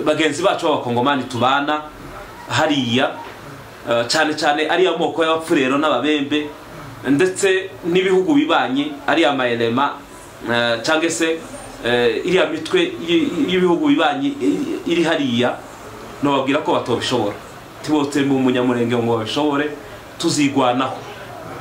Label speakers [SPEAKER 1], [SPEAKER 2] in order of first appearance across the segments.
[SPEAKER 1] bagenzi bacu b'abakongomani tubana hariya cyane cyane ariya moko y'abapfurero n'ababembe ndetse n'ibihugu bibanye ariya mayelema cyangwa se iriya mitwe y'ibihugu bibanye iri hariya ntibabwira ko batobishobora tubotse mu munyamurenge ngo babishobore tuzigwanaho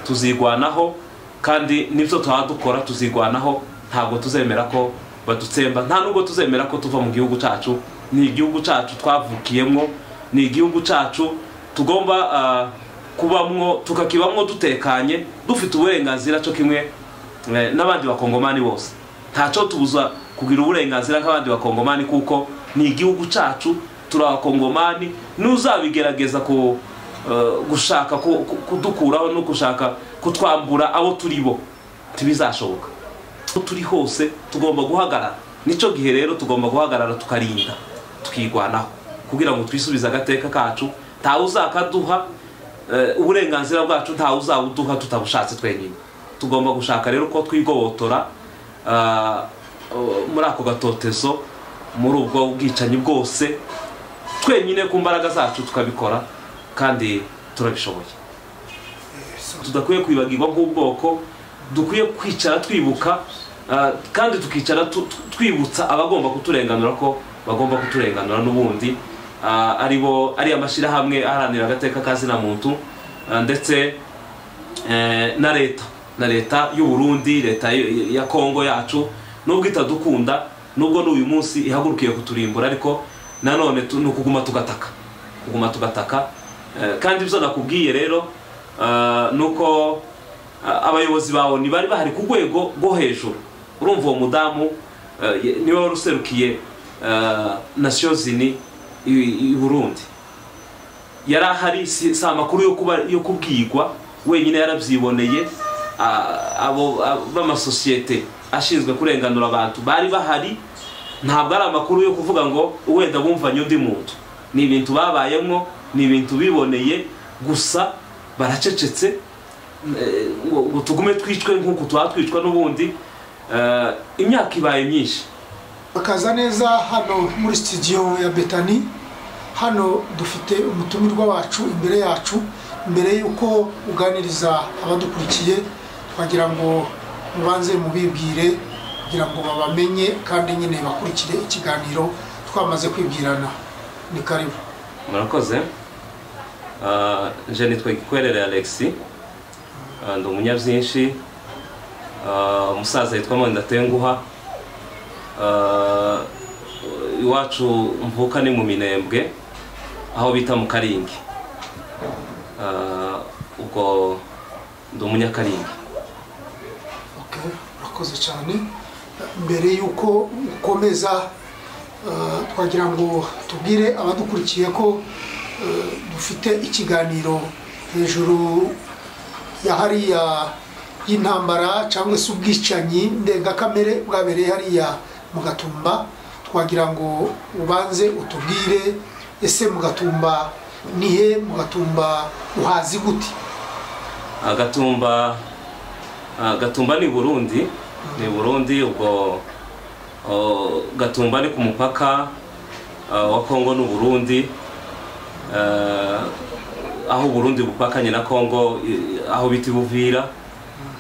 [SPEAKER 1] tuzigwanaho kandi n'ibyo tuhaba dukora tuzigwanaho ntabwo tuzemera ko badutsemba nta nubwo tuzemera ko tuva mu gihugu cyacu ni igihugu cyacu twavukiyemo ni igihugu cyacu tugomba kubamwo tukakibamwo dutekanye dufite uburenganzira cyo kimwe n'abandi bakongomani bose ntacyo tubuza kugira uburenganzira nk'abandi bakongomani kuko ni igihugu cyacu turi abakongomani n'uzabigerageza gushaka kudukuraho no gushaka kutwambura abo turi bo ntibizashoboka aho turi hose tugomba guhagarara nicyo gihe rero tugomba guhagarara tukarinda tukigwanaho kugira ngo twisubize agateka kacu ntawe uzakaduha uburenganzira bwacu ntawe uzawuduha tutabushatse twenyine tugomba gushaka rero ko twigobotora muri ako gatotezo muri ubwo bwicanyi bwose twenyine ku mbaraga zacu tukabikora kandi turabishoboye tudakwiye kwibagirwa nk'ubwoko dukwiye kwicara twibuka kandi tukicara twibutsa abagomba kuturenganura ko bagomba kuturenganura n'ubundi aribo ari amashyirahamwe aharanira agateka ka zina muntu ndetse na leta na leta y'u Burundi leta ya kongo yacu nubwo itadukunda nubwo n'uyu munsi ihagurukiye kuturimbura ariko nanone ni ukuguma tugataka kuguma tugataka kandi ibyo nakubwiye rero ni uko abayobozi bawe ntibari bahari ku rwego rwo hejuru urumva uwo mudamu niwe wari userukiye nasiyo zini i burundi yari ahari si amakuru yo kubwirwa wenyine yarabyiboneye abo b'amasosiyete ashinzwe kurenganura abantu bari bahari ntabwo ari amakuru yo kuvuga ngo wenda bumvanye undi muntu ni ibintu babayemo ni ibintu biboneye gusa baracecetse ngo tugume twicwe nk'uko tuba twicwa n'ubundi imyaka ibaye myinshi
[SPEAKER 2] bakaza neza hano muri sitidiyo ya betani hano dufite umutumirwa wacu imbere yacu mbere y'uko uganiriza abadukurikiye twagira ngo mubanze mubibwire kugira ngo babamenye kandi nyine bakurikire ikiganiro twamaze kwibwirana ni karibu
[SPEAKER 1] murakoze jenitwe nitwe gikwerere alexi ndi umunyabyinshi umusaza yitwa mandatenguha iwacu mvuka ni mu minembwe aho bita mu karingi ubwo ndi umunyakaringi
[SPEAKER 2] urakoze cyane mbere y'uko ukomeza twagira ngo tubwire abadukurikiye ko dufite ikiganiro hejuru ya hariya y'intambara cyangwa se ubwicanyi ndengakamere bwabereye hariya mu gatumba twagira ngo ubanze utubwire ese mu gatumba nihe mu gatumba uhazi gute
[SPEAKER 1] agatumba gatumba ni burundi ni burundi ubwo gatumba ni ku mupaka wa kongo n'uburundi aho uburundi bupakanye na kongo aho bita ibuvira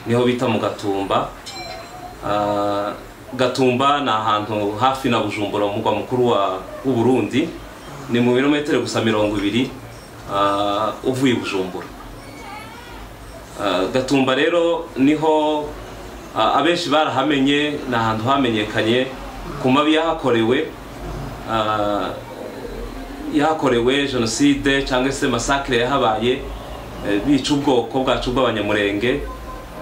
[SPEAKER 1] niho bita mu gatumba gatumba ni ahantu hafi na bujumbura umurwa mukuru w'u Burundi ni mu birometero gusa mirongo ibiri uvuye bujumbura gatumba rero niho abenshi barahamenye ni ahantu hamenyekanye ku mabi yahakorewe yahakorewe jenoside cyangwa se masakire yahabaye bica ubwoko bwacu bw'abanyamurenge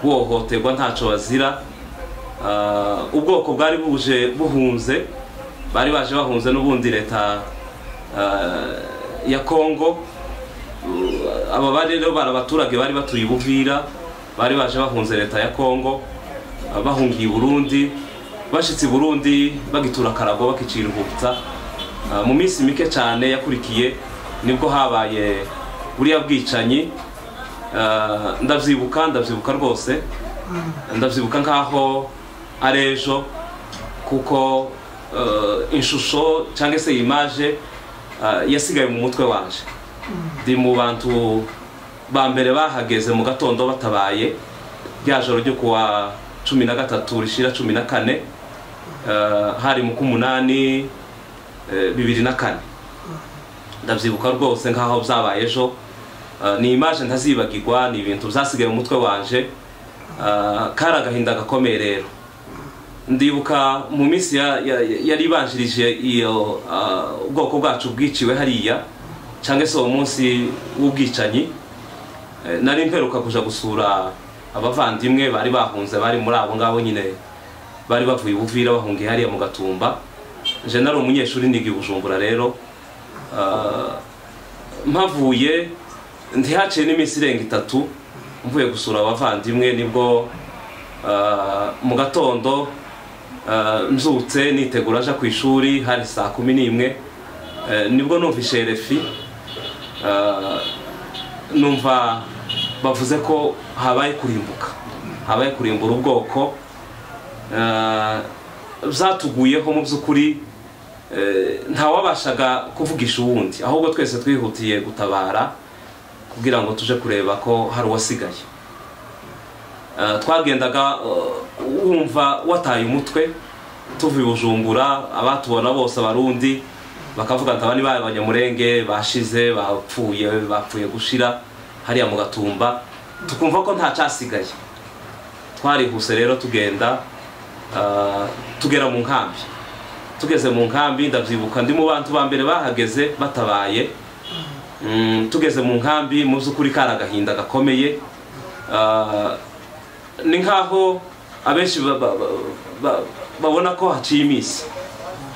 [SPEAKER 1] bohoterwa ntacyo bazira ubwoko bwari buje buhunze bari baje bahunze n'ubundi leta ya kongo aba bari rero bari abaturage bari batuye ubuvira bari baje bahunze leta ya kongo bahungiye burundi bashyitse burundi bagitura akarago bakicira urwibutsa mu minsi mike cyane yakurikiye nibwo habaye buriya bwicanyi ndabyibuka ndabyibuka rwose ndabyibuka nk'aho ari ejo kuko eh, ishusho cyangwa se imaje eh, yasigaye mu mutwe wanjye ndi mu bantu ba mbere bahageze mu gatondo batabaye rya joro ryo kuwa cumi na gatatu rishyira cumi na kane eh, hari mu k'umunani eh, bibiri na kane ndabyibuka rwose nk'aho byabaye ejo Eh, ni imaje ntazibagirwa ni ibintu byasigaye mu mutwe wanje Eh, kari agahinda gakomeye rero ndibuka mu minsi ya- ya- ya- yari ibanjirije iyo ah, ubwoko bwacu bwiciwe hariya cyangwa se uwo munsi w'ubwicanyi Eh, nari mperuka kuja gusura abavandimwe bari bahunze bari muri abo ngabo nyine bari bavuye ubuvira bahungiye hariya mu gatumba je nari umunyeshuri niga i bujumbura rero Ah, mpavuye ntihaciye n'iminsi irenga itatu mvuye gusura abavandimwe nibwo ah, mu gatondo ah, nzutse nitegura aja ku ishuri hari saa kumi n'imwe Eh, nibwo numvishe refi Ah, numva bavuze ko habaye kurimbuka habaye kurimbura ubwoko Ah, byatuguyeho mu by'ukuri eh, ntawabashaga kuvugisha uwundi ahubwo twese twihutiye gutabara kugira ngo tuje kureba ko hari uwasigaye Eh, twagendaga eh, wumva wataye umutwe tuvuye i bujumbura abatubona bose abarundi bakavuga ati aba ni ba banyamurenge bashize bapfuye bapfuye gushira hariya mu gatumba tukumva ko nta cyasigaye twarihuse rero tugenda eh, tugera mu nkambi tugeze mu nkambi ndabyibuka ndi mu bantu ba mbere bahageze batabaye Mm, tugeze mu nkambi mu by'ukuri kari agahinda gakomeye Ah, ni nk'aho abenshi ba- ba- ba- ba- babona ko haciye iminsi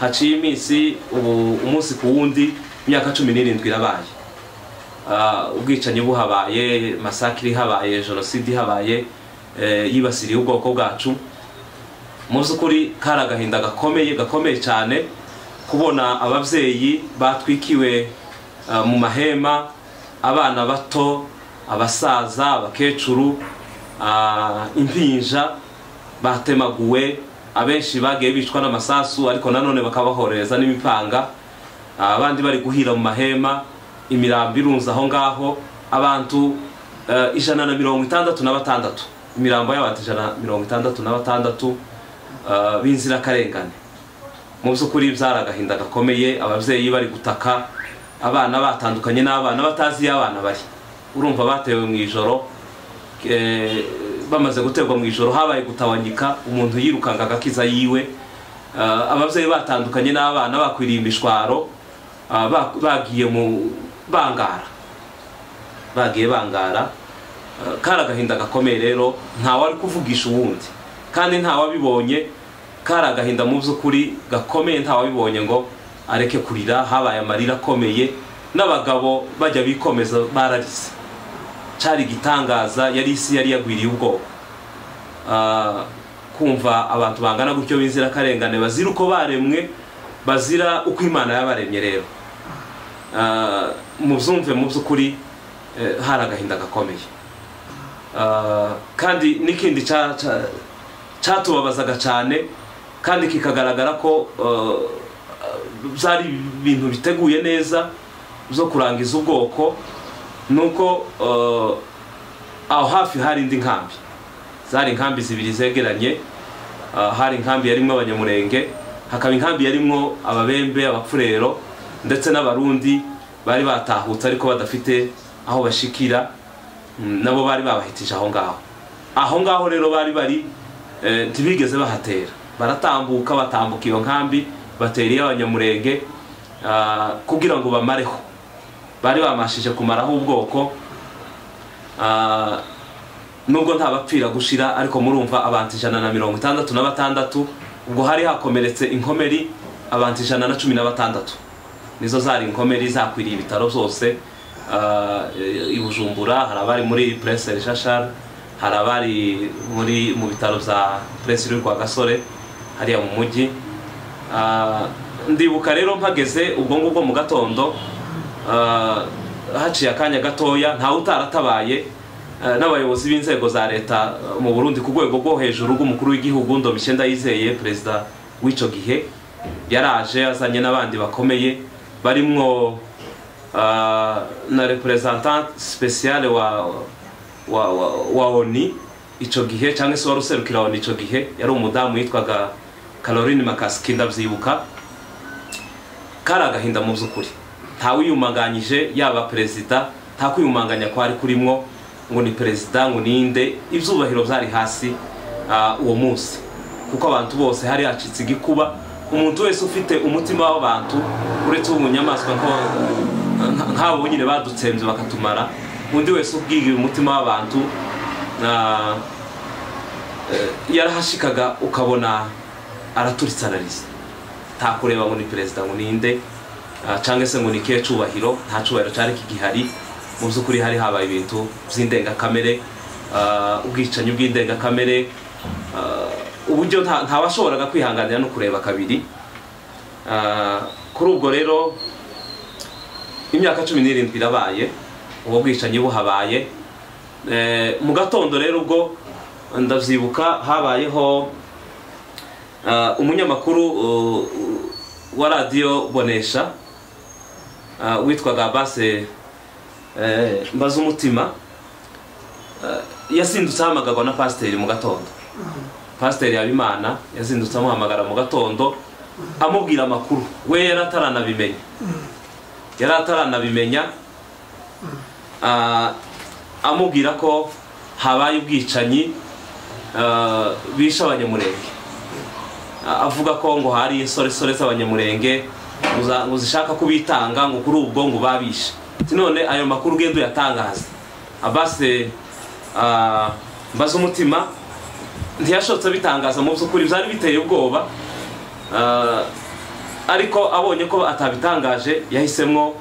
[SPEAKER 1] haciye iminsi ubu umunsi ku wundi imyaka cumi n'irindwi irabaye Ah, ubwicanyi buhabaye masakiri ihabaye jenoside ihabaye eh, yibasiriye ubwoko bwacu mu by'ukuri kari agahinda gakomeye gakomeye cyane kubona ababyeyi batwikiwe eh, mu mahema abana bato abasaza abakecuru ah, impinja batemaguwe abenshi bagiye bicwa n'amasasu ariko nanone bakabahorereza n'imipanga Ah, abandi bari guhira mu mahema imirambo irunze aho ngaho abantu eh, ijana na mirongo itandatu na batandatu imirambo y'abantu ijana na mirongo itandatu na batandatu ah, b'inzirakarengane mu by'ukuri byari agahinda gakomeye ababyeyi bari gutaka abana batandukanye n'abana batazi iyo abana bari urumva batewe mu ijoro eh, bamaze guterwa mu ijoro habaye gutabanyika umuntu yirukanga agakiza yiwe Ah, ababyeyi batandukanye n'abana bakwiriye imishwaro ah, ba- bagiye mu bangara bagiye bangara Eh, kari agahinda gakomeye rero ntawari kuvugisha uwundi kandi ntawabibonye kari agahinda mu by'ukuri gakomeye ntawabibonye ngo areke kurira habaye amarira akomeye n'abagabo bajya bikomeza bararize cyari igitangaza yari isi yari yagwiriye ubwoko Ah, kumva abantu bangana gutyo b'inzirakarengane bazira uko baremwe bazira uko imana yabaremye rero Ah, mubyumve mu by'ukuri eh, hari agahinda gakomeye Ah, kandi n'ikindi cya- cya- cyatubabazaga cyane kandi kikagaragara ko eh, byari ibintu biteguye neza byo kurangiza ubwoko nuko eh, aho hafi hari indi nkambi zari inkambi zibiri zegeranye ah, hari inkambi yarimwo abanyamurenge hakaba inkambi yarimwo ababembe abapfurero ndetse n'abarundi bari batahutse ariko badafite aho bashikira Mm, nabo bari babahitije aho ngaho aho ngaho rero bari bari eh, ntibigeze bahatera baratambuka batambuka iyo nkambi batera iy'abanyamurenge ah, kugira ngo bamareho bari bamashije kumaraho ubwoko ah, nubwo nta bapfira gushira ariko murumva abantu ijana na mirongo itandatu na batandatu ubwo hari hakomeretse inkomeri abantu ijana na cumi na batandatu nizo zari inkomeri zakwiriye ibitaro byose Ah, i bujumbura hari abari muri purese rishashara hari abari muri mu bitaro bya purese rwa gasore hariya mu mujyi Ah, ndibuka rero mpageze ubwo ngubwo mu gatondo ah, haciye akanya gatoya ntawe utaratabaye ah, n'abayobozi b'inzego za leta ah, mu burundi ku rwego rwo hejuru rw'umukuru w'igihugu ndomishye ndayizeye perezida w'icyo gihe yaraje azanye n'abandi bakomeye barimwo ah, na representante speciale wa wa, wa, wa oni icyo gihe cyangwa se wari userukira oni icyo gihe yari umudamu witwaga caroline makasiki ndabyibuka kari agahinda mu by'ukuri ntawiyumanganyije yaba perezida nta kwiyumanganya kwari kurimwo ngo ni perezida ngo ninde ibyubahiro byari hasi ah, uwo munsi kuko abantu bose hari hacitse igikuba umuntu wese ufite umutima w'abantu uretse uwo mu nyamaswa nko- nka- nk'abo nyine badutsembye bakatumara undi wese ubwiriye umutima w'abantu ah, eh, yarahashikaga ukabona araturitsanariza nta kureba ngo ni perezida ngo ninde ah, cyangwa se ngo ni kihe cyubahiro nta cyubahiro cyari kigihari mu by'ukuri hari habaye ibintu by'indengakamere ah, ubwicanyi bw'indengakamere ah, uburyo nta- ntawashoboraga kwihanganira no kureba kabiri Ah, kuri ubwo rero imyaka cumi n'irindwi irabaye ubwo bwicanyi buhabaye Eh, mu gatondo rero ubwo ndabyibuka habayeho Ah, umunyamakuru uh, wa radiyo bonesha ah, witwaga base mbaza umutima yazindutse ahamagarwa na pasiteri mu gatondo pasiteri habimana yazindutse amuhamagara mu gatondo amubwira amakuru we yari ataranabimenya yari ataranabimenya ah, amubwira ko habaye ubwicanyi ah, bishe abanyamurenge avuga ko ngo hari insoresore z'abanyamurenge ngo zishaka kubitanga ngo kuri ubwo ngo babishe Ati none ayo makuru ugenda uyatangaza abase ah, mbaza umutima ntiyashobotse abitangaza mu by'ukuri byari biteye ubwoba Ah, ariko abonye ko atabitangaje yahisemo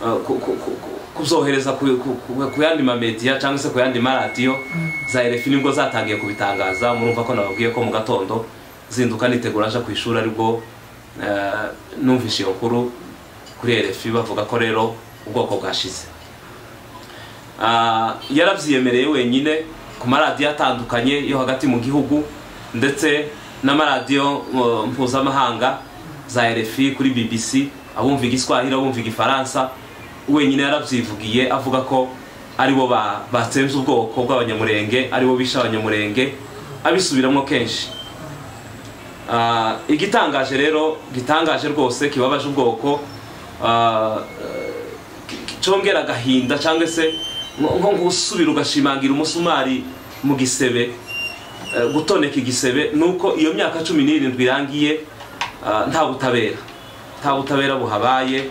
[SPEAKER 1] ah, ku- ku- ku- ku- kubyohereza ku- ku- ku- ku yandi mamediya cyangwa se ku yandi maradiyo za erefi nibwo zatangiye kubitangaza murumva ko nababwiye ko mu gatondo zinduka nitegura aja ku ishuri aribwo ah, numvise iyo nkuru kuri erefi bavuga ko rero ubwoko bwashize Ah, yarabyiyemereye wenyine ku maradiyo atandukanye yo hagati mu gihugu ndetse n'amaradiyo uh, mpuzamahanga za RFI kuri BBC abumva igiswahili abumva igifaransa wenyine yarabyivugiye avuga ko aribo ba- batsemze ubwoko bw'abanyamurenge aribo bishe abanyamurenge abisubiramo kenshi Ah, igitangaje rero gitangaje rwose kibabaje ubwoko ah, cyongera agahinda cyangwa se nko nko gusubira ugashimangira umusumari mu gisebe eh, gutoneka igisebe ni uko iyo myaka cumi n'irindwi irangiye ah, nta butabera nta butabera buhabaye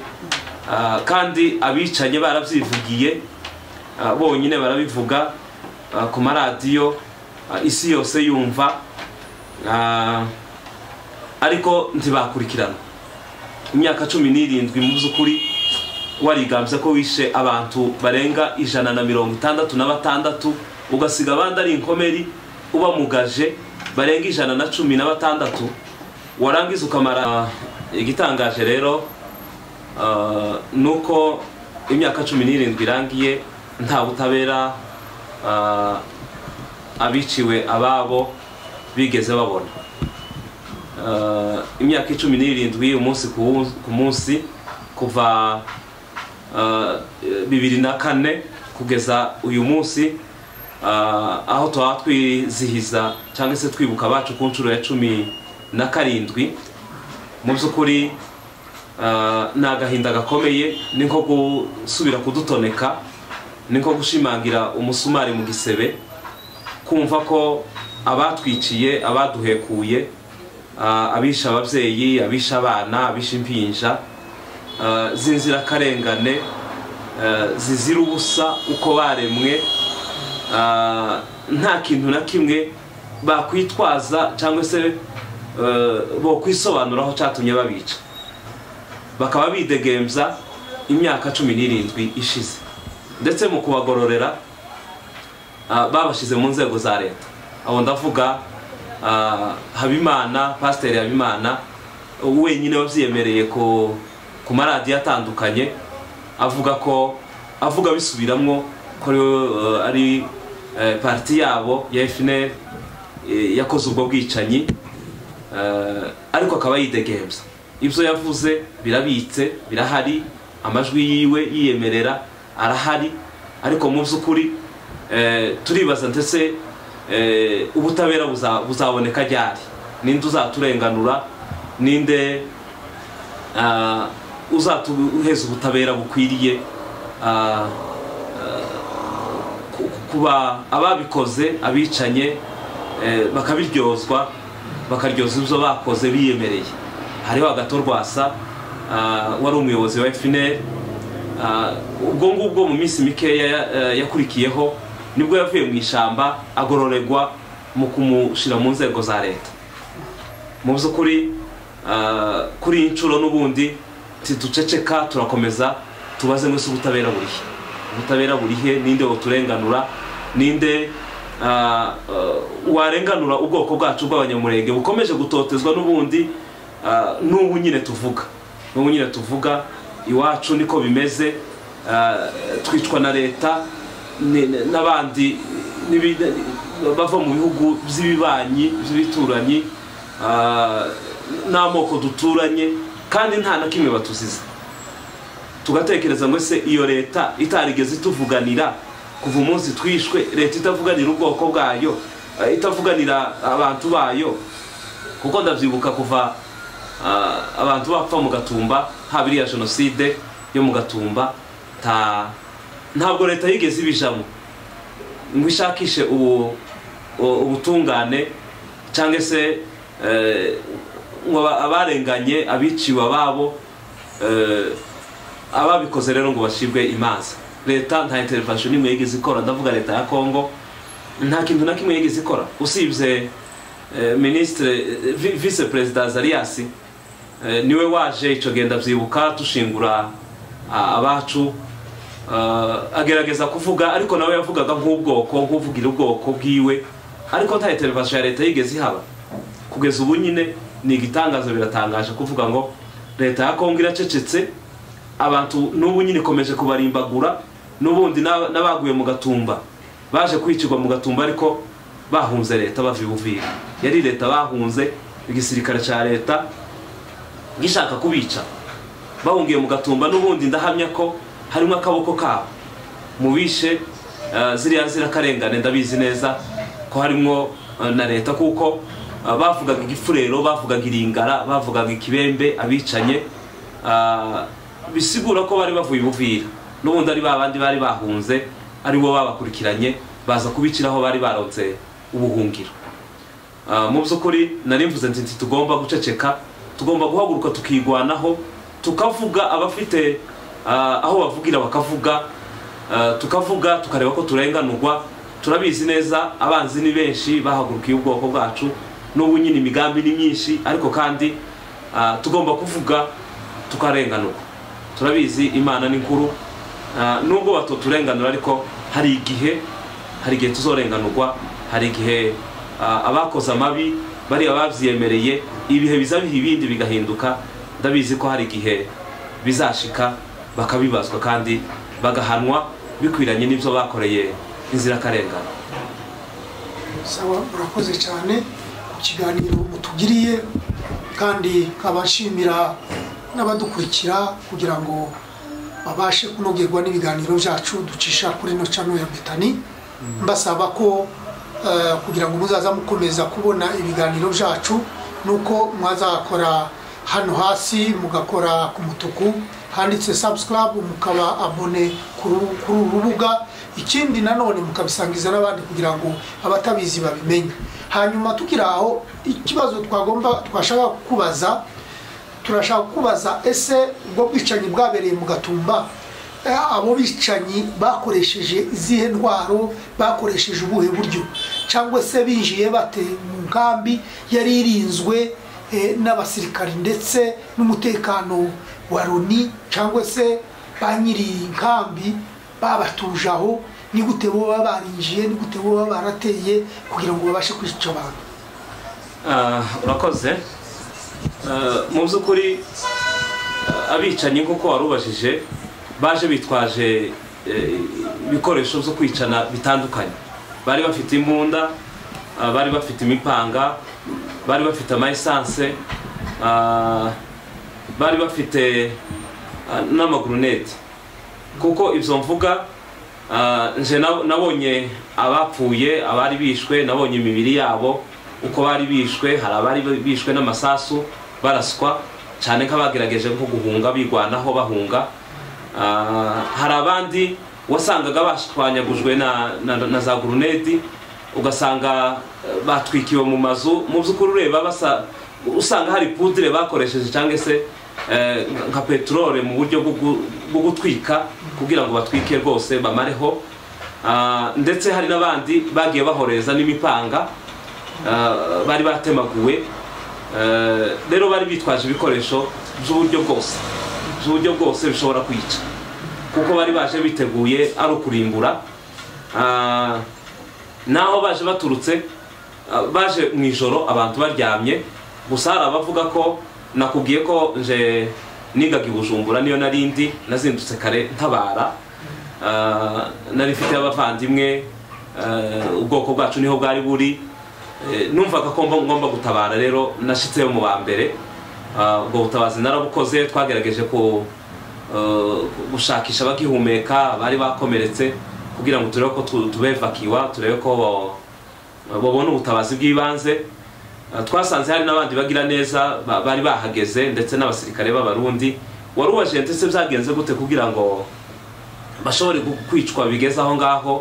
[SPEAKER 1] ah, kandi abicanye barabyivugiye ah, bonyine barabivuga ah, ku maradiyo ah, isi yose yumva ah, ariko ntibakurikirana imyaka cumi n'irindwi mu by'ukuri warigambye ko wishe abantu barenga ijana na mirongo itandatu na batandatu ugasiga abandi ari inkomeri ubamugaje barenga ijana na cumi na batandatu warangiza ukamara Ah, igitangaje rero ah, ni uko imyaka cumi n'irindwi irangiye nta butabera ah, abiciwe ababo bigeze babona Ah, imyaka icumi n'irindwi umunsi ku wun- ku munsi kuva ah, bibiri na kane kugeza uyu munsi ah, aho twaba twizihiza cyangwa se twibuka abacu ku nshuro ya cumi na karindwi mu by'ukuri ah, ni agahinda gakomeye ni nko gusubira kudutoneka ni nko gushimangira umusumari mu gisebe kumva ko abatwiciye abaduhekuye ah, abishe ababyeyi abishe abana abishe impinja ah, z'inzirakarengane ah, zizira ubusa uko baremwe ah, nta kintu na kimwe bakwitwaza cyangwa se bo kwisobanuraho cyatumye babica bakaba bidegembya imyaka cumi n'irindwi ishize ndetse mu kubagororera ah, babashyize mu nzego za leta aho ndavuga ah, habimana pasiteri habimana wenyine wabyiyemereye ku ku maradiyo atandukanye avuga ko avuga bisubiramwo ko ariwe, eh, ari eh, parti yabo ya fpr eh, yakoze ubwo bwicanyi eh, ariko akaba yidegembya ibyo yavuze birabitse birahari amajwi yiwe yiyemerera arahari ariko mu by'ukuri eh, turibaza ndetse eh, ubutabera buza- buzaboneka ryari ninde uzaturenganura ninde ah, uzatuheza ubutabera bukwiriye ah, ku- kuba ababikoze abicanye eh, bakabiryozwa bakaryoza ibyo bakoze biyemereye hariho agatorwasa wari umuyobozi wa fpr ah, ubwo ngubwo mu minsi mikeya ya- eh, yakurikiyeho nibwo yavuye mu ishyamba agororegwa mu kumushyira mu nzego za leta mu by'ukuri ah, kuri iyi nshuro n'ubundi tiduceceka turakomeza tubaze mwese ubutabera burihe ubutabera burihe ninde woturenganura ninde ah, ah, warenganura ubwoko bwacu bw'abanyamurenge bukomeje gutotezwa n'ubundi ah, n'ubu nyine tuvuga n'ubu nyine tuvuga iwacu niko bimeze ah, twicwa na leta ni- ni- n'abandi n'ibi- bava mu bihugu by'ibibanyi by'ibituranyi ah, n'amoko duturanye kandi nta na kimwe batuziza tugatekereza ngo se iyo leta itarigeze ituvuganira kuva umunsi twishwe leta itavuganira ubwoko bwayo eh, itavuganira abantu bayo kuko ndabyibuka kuva ah, abantu bapfa mu gatumba haba iriya jenoside yo mu gatumba ta ntabwo leta yigeze ibijamo ngo ishakishe ubu u- ubutungane cyangwa se eh, ngo aba- abarenganye abiciwe ababo eh, ababikoze rero ngo bashirwe imanza leta nta intervention n'imwe yigeze ikora ndavuga leta ya kongo nta kintu na kimwe yigeze ikora usibye eh, minisitire eh, vi- vice perezida azariasi eh, niwe waje icyo gihe ndabyibuka dushingura ah, abacu Ah, agerageza kuvuga ariko nawe yavugaga nk'ubwoko nk'uvugira ubwoko bwiwe ariko nta intervention ya leta yigeze ihaba kugeza ubu nyine ni igitangaza biratangaje kuvuga ngo leta ya kongo iracecetse abantu n'ubu nyine ikomeje kubarimbagura n'ubundi n'aba- n'abaguye mu gatumba baje kwicirwa mu gatumba ariko bahunze leta bava i buvira yari leta bahunze igisirikare cya leta gishaka kubica bahungiye mu gatumba n'ubundi ndahamya ko harimo akaboko kabo mu bishe eh, ziriya zirakarengane ndabizi neza ko harimo eh, na leta kuko eh, bavugaga igifurero bavugaga iringara bavugaga ikibembe abicanye ah, bisigura ko bari bavuye ubuvira n'ubundi ari babandi bari bahunze ari bo babakurikiranye baza kubiciraho bari baronse ubuhungiro Ah, mu by'ukuri nari mvuze nti nti tugomba guceceka tugomba guhaguruka tukigwanaho tukavuga abafite ah, aho bavugira bakavuga ah, tukavuga tukareba ko turenganurwa turabizi neza abanzi ni benshi bahagurukiye ubwoko bwacu n'ubu nyine imigambi ni myinshi ariko kandi ah, tugomba kuvuga tukarenganurwa turabizi imana ni nkuru Ah, nubwo batoturenganura ariko hari igihe hari igihe tuzorenganurwa hari igihe ah, abakoze amabi bariya babyiyemereye ibihe biza biha ibindi bigahinduka ndabizi ko hari igihe bizashika bakabibazwa kandi bagahanwa bikwiranye n'ibyo bakoreye inzirakarengane
[SPEAKER 2] sawa murakoze cyane ku kiganiro mutugiriye kandi nkabashimira n'abadukurikira kugira ngo babashe kunogerwa n'ibiganiro byacu ducisha kuri ino cano ya betani mbasaba ko eh, kugira ngo muzaza mukomeza kubona ibiganiro byacu nuko mwazakora hano hasi mugakora ku mutuku handitse subscribe mukaba abone kuri uru kuri uru rubuga ikindi nanone mukabisangiza n'abandi kugira ngo abatabizi babimenye hanyuma tukiri aho ikibazo twagomba twashaka kukubaza turashaka kubaza ese ubwo bwicanyi bwabereye mu gatumba eh, abo bicanyi bakoresheje izihe ntwaro bakoresheje ubuhe buryo cyangwa se binjiye bate mu nkambi yari irinzwe eh, n'abasirikari ndetse n'umutekano wa loni cyangwa se ba nyiri nkambi babatuje aho ni gute bo baba barinjiye ni gute bo baba barateye kugira ngo babashe kwica abantu
[SPEAKER 1] Ah, urakoze Ah, mu by'ukuri ah, abicanyi nk'uko wari ubajije baje bitwaje eh, ibikoresho byo kwicana bitandukanye bari bafite imbunda ah, bari bafite imipanga bari bafite ama esanse ah, bari bafite ah, n'amaguruneti kuko ibyo mvuga ah, nje na- nabonye abapfuye abari bishwe nabonye imibiri yabo uko bari bishwe hari abari bishwe n'amasasu baraswa cyane nk'abagerageje nko guhunga bigwanaho bahunga Ah, hari abandi wasangaga bashwanyagujwe na, na, na za guruneti ugasanga eh, batwikiwe mu mazu mu by'ukuri ureba basa usanga hari pudire bakoresheje cyangwa se eh, nka peteroli mu buryo bwo gu- bwo gutwika kugira ngo batwike rwose bamareho Ah, ndetse hari n'abandi bagiye bahoreza n'imipanga ah, bari batemaguwe Eh, rero bari bitwaje ibikoresho by'uburyo bwose by'uburyo bwose bishobora kwica kuko bari baje biteguye ari ukurimbura Ah, naho baje baturutse ah, baje mu ijoro abantu baryamye gusa hari abavuga ko nakubwiye ko nje nigaga i bujumbura niyo narindi nazindutse kare ntabara Ah, nari mfite abavandimwe ah, ubwoko bwacu niho bwari buri Eh, numvaga ko mba- ngomba gutabara rero nashyitseyo mu ba mbere Ah, ubwo butabazi narabukoze twagerageje ku eh, gushakisha abagihumeka bari bakomeretse kugira ngo turebe ko tu- tubevakiwa turebe ko bo- babona ubutabazi bw'ibanze Ah, twasanze hari n'abandi bagira neza ba- bari bahageze ndetse n'abasirikare b'abarundi wari ubajente se byagenze gute kugira ngo bashobore gu- kwicwa bigeze aho ngaho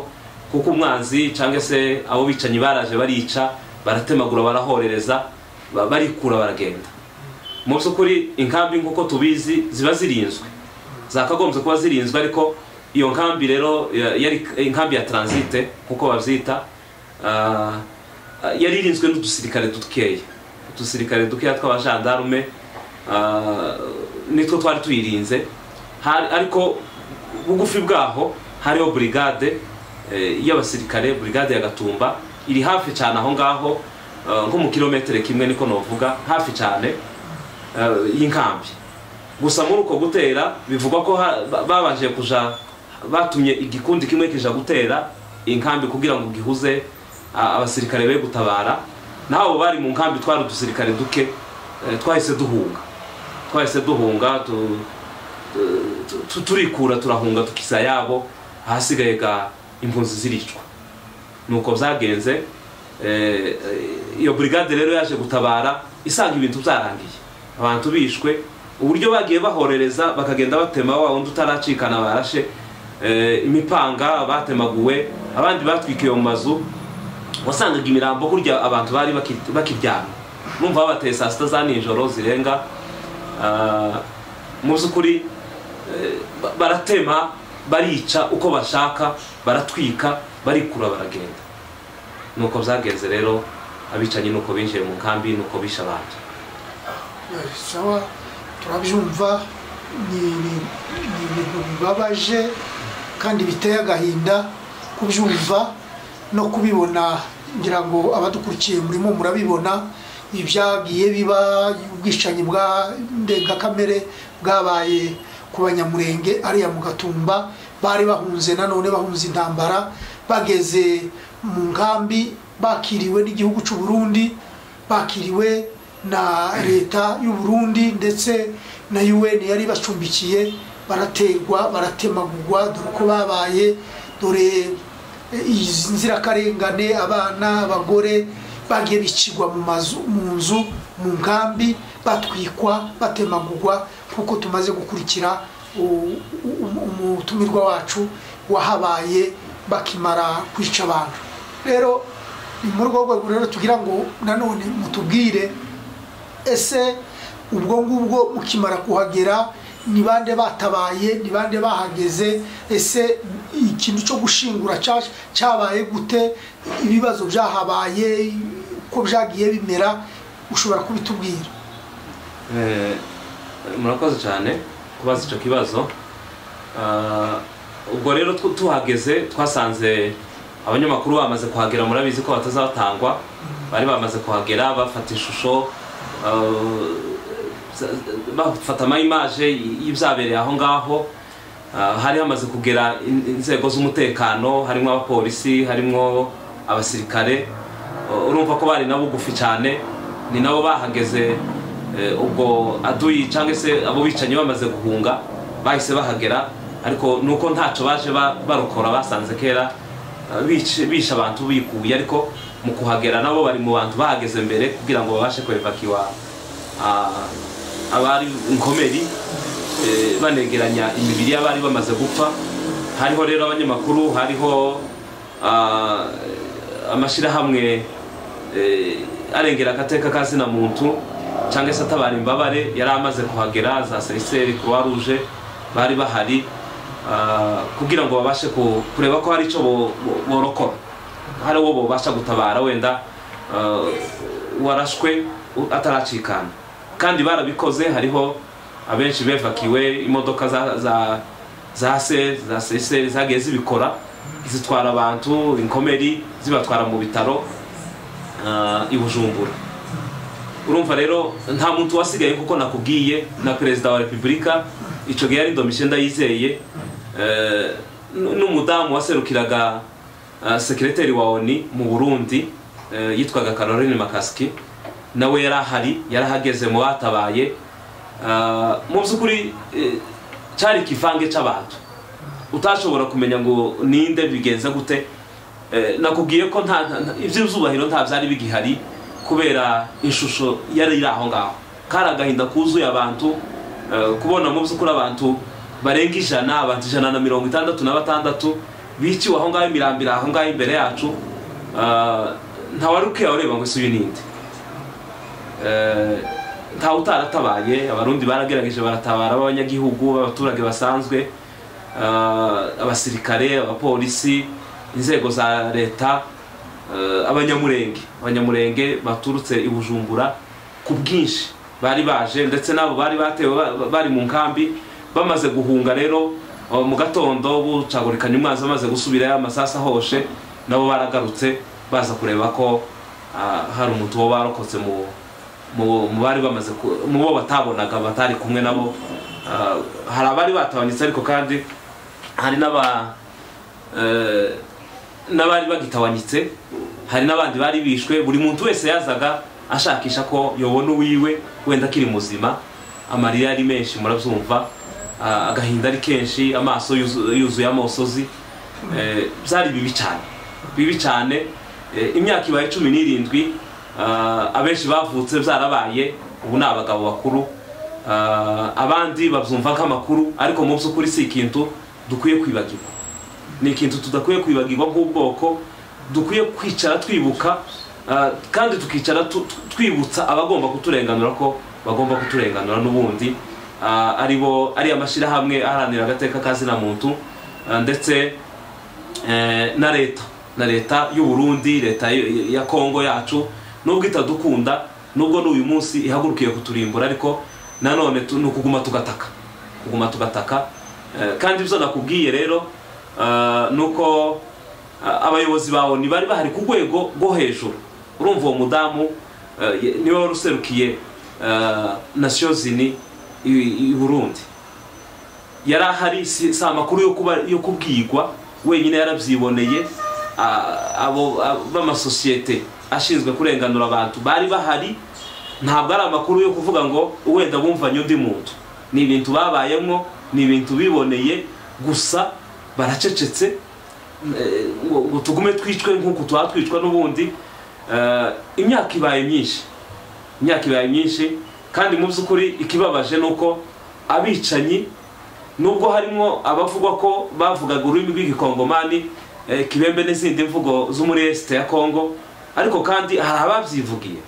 [SPEAKER 1] kuko umwanzi cyangwa se abo bicanyi baraje barica baratemagura barahorereza ba- barikura baragenda mu by'ukuri inkambi nk'uko tubizi ziba zirinzwe zakagombye kuba zirinzwe ariko iyo nkambi rero ya- yari inkambi ya transite kuko babyita ah, yari irinzwe n'udusirikare dukeya udusirikare dukeya tw'abajandarume ah, nitwo twari tuyirinze Hari- ariko bugufi bwaho hariho burigade eh, y'abasirikare burigade ya gatumba iri hafi cyane aho ngaho eh, nko mu kilometero kimwe niko novuga hafi cyane eh, y'inkambi gusa muri uko gutera bivugwa ko ha- ba- babanje kuja batumye igikundi kimwe kija gutera inkambi kugira ngo gihuze a- abasirikare be gutabara n'abo bari mu nkambi twari udusirikare duke eh, twahise duhunga twahise duhunga tu- tu- tu- turikura turahunga tukisa yabo ahasigaye ga impunzi ziricwa nuko byagenze eh, eh, iyo burigade rero yaje gutabara isanga ibintu byarangiye abantu bishwe uburyo bagiye bahorereza bakagenda batema wa wundi utaracikana barashe eh, imipanga batemaguwe abandi batwikiwe mu mazu wasangaga imirambo burya abantu bari baki- bakiryamye numva babateye saa sita za nijoro zirenga Ah, mu by'ukuri eh, ba- baratema barica uko bashaka baratwika barikura baragenda nuko byagenze rero abicanyi nuko binjiye mu nkambi nuko bishe abandi
[SPEAKER 2] Eh, sawa turabyumva ni ni- ni ibintu bibabaje kandi biteye agahinda kubyumva no kubibona ngira ngo abadukurikiye murimo murabibona ibyagiye biba ubwicanyi bwa ndengakamere bwabaye ku banyamurenge ariya mu gatumba bari bahunze nanone bahunze intambara bageze mu nkambi bakiriwe n'igihugu cy'u Burundi bakiriwe na leta y'u Burundi ndetse na UN yari ibacumbikiye barategwa baratemagurwa dore uko babaye dore eh, izi nzirakarengane abana abagore bagiye bicirwa mu mazu mu nzu mu nkambi batwikwa batemagurwa kuko tumaze gukurikira u- u- umutumirwa wacu wahabaye bakimara kwica abantu rero ni muri urwo rwego rero tugira ngo nanone mutubwire ese ubwo ngubwo mukimara kuhagera ni bande batabaye ni bande bahageze ese ikintu cyo gushingura cya- cyabaye gute ibibazo byahabaye uko byagiye bimera ushobora kubitubwira
[SPEAKER 1] Eh, murakoze cyane kubaza icyo kibazo Ah, ubwo rero tw- tuhageze twasanze abanyamakuru bamaze kuhagera murabizi ko batazabatangwa bari bamaze kuhagera bafata ishusho ah, bafata amayimaje y'ibyabereye aho ngaho Ah, hari hamaze kugera in- inzego z'umutekano harimo abapolisi harimo abasirikare Uh, urumva ko bari na bugufi cyane ni nabo bahageze Eh, ubwo aduyi cyangwa se abo bicanyi bamaze guhunga bahise bahagera ariko nuko ntacyo baje ba- barokora basanze kera eh, bice- bishe abantu bikuye ariko mu kuhagera nabo bari mu bantu bahageze mbere kugira ngo babashe kwevakiwa ah, abari inkomeri eh, banegeranya imibiri y'abari bamaze gupfa hariho rero abanyamakuru hariho ah, amashyirahamwe eh, arengera agateka ka zina muntu cyangwa se atabara imbabare yari amaze kuhagera za seriseri croix rouge bari bahari ah, kugira ngo babashe ku- kureba ko hari icyo bo- bo- borokora hari uwo bobasha gutabara wenda ah, warashwe u- ataracikana kandi barabikoze hariho abenshi bevakiwe imodoka za za za se za seseri zagiye zibikora zitwara abantu inkomeri zibatwara mu bitaro ah, i bujumbura urumva rero nta muntu wasigaye kuko nakubwiye na perezida wa repubulika icyo gihe yari ndomishe ndayizeye eh, n- n'umudamu waserukiraga ah, sekireteri wa oni mu burundi eh, yitwaga caroline makaski nawe yari ahari yari ahageze mu batabaye Ah, mu by'ukuri eh, cyari ikivange cy'abantu utashobora kumenya ngo ninde bigenze gute Eh, nakubwiye ko nta nta- nta- iby'izubahiro nta byari bigihari kubera ishusho yari iri aho ngaho kari agahinda kuzuye abantu eh, kubona mu by'ukuri abantu barenga ijana abantu ijana na mirongo itandatu na batandatu biciwe aho ngaho imirambira aho ngaho imbere yacu Ah, ntawari ukwiye ureba ngo ese uyu ninde Eh, ntawe utaratabaye abarundi baragerageje baratabara b'abanyagihugu b'abaturage basanzwe eh, abasirikare abapolisi inzego za leta eh, abanyamurenge abanyamurenge baturutse i bujumbura ku bwinshi bari baje ndetse n'abo bari batewe ba- ba- bari mu nkambi bamaze guhunga rero eh, mu gatondo bucagurikanya umwanzi bamaze gusubirayo amasasu ahoshe nabo baragarutse baza kureba ko ah, hari umuntu wo barokotse mu mu mu bari bamaze ku- mu bo batabonaga batari kumwe nabo ah, hari abari batabonetse ariko kandi hari n'aba eh, n'abari bagitawanyitse hari n'abandi bari bishwe buri muntu wese yazaga ashakisha ko yobona uwiwe wenda akiri muzima amarira ari menshi murabyumva ah, agahinda ari kenshi amaso yuzu- yuzuye amosozi Eh, byari bibi cyane bibi cyane Eh, imyaka ibaye cumi n'irindwi ah, abenshi bavutse byarabaye ubu ni abagabo bakuru Ah, abandi babyumva nk'amakuru ariko mu by'ukuri si ikintu dukwiye kwibagirwa ni ikintu tudakwiye kwibagirwa nk'ubwoko dukwiye kwicara twibuka ah, kandi tukicara tu- tu- twibutsa abagomba kuturenganura ko bagomba kuturenganura n'ubundi Ah, ari bo ari amashyirahamwe aharanira agateka ka zina muntu ah, ndetse eh, na leta na leta y'u Burundi leta y- ya Kongo yacu nubwo itadukunda nubwo n'uyu munsi ihagurukiye kuturimbura ariko nanone tu- ni ukuguma tugataka kuguma tugataka Eh, kandi ibyo nakubwiye rero eh, ni uko eh, abayobozi bawe ni bari bahari ku rwego rwo hejuru urumva uwo mudamu eh, ye- niwe wari userukiye eh, nasiyo zini i i Burundi yari ahari si si amakuru yo kuba yo kubwirwa wenyine yarabyiboneye a- abo abo- b'amasosiyete ashinzwe kurenganura abantu bari bahari ntabwo ari amakuru yo kuvuga ngo wenda bumvanye undi muntu ni ibintu babayemo ni ibintu biboneye gusa baracecetse eh, ngo ngo tugume twicwe nk'uku tuba twicwa n'ubundi Eh, imyaka ibaye myinshi imyaka ibaye myinshi kandi mu by'ukuri ikibabaje ni uko abicanyi nubwo harimo abavugwa ko bavugaga ururimi rw'igikongomani eh, kibembe n'izindi mvugo zo muri esite ya kongo ariko kandi hari ababyivugiye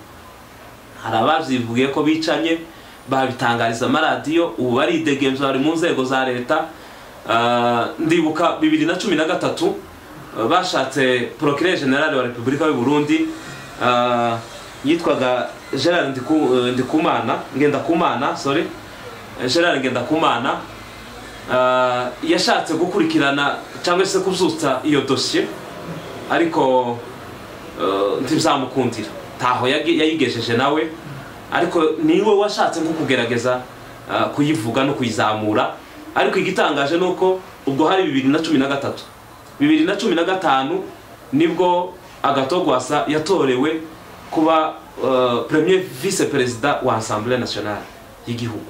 [SPEAKER 1] hari ababyivugiye ko bicanye babitangariza amaradiyo ubu baridegembya bari mu nzego za leta Ah, ndibuka bibiri na cumi na gatatu eh, bashatse procureur general wa repubulika y'u burundi ah, yitwaga gerard Ndiku- eh, ndikumana ngendakumana sorry Eh, gerard ngendakumana Ah, yashatse gukurikirana cyangwa se kubyutsa iyo dosiye ariko eh, ntibizamukundira ntaho yagi- yayigejeje nawe ariko niwe washatse nko kugerageza ah, kuyivuga no kuyizamura ariko igitangaje ni uko ubwo hari bibiri na cumi na gatatu bibiri na cumi na gatanu nibwo agatogwasa yatorewe kuba eh, premier vise perezida wa asambure nationale y'igihugu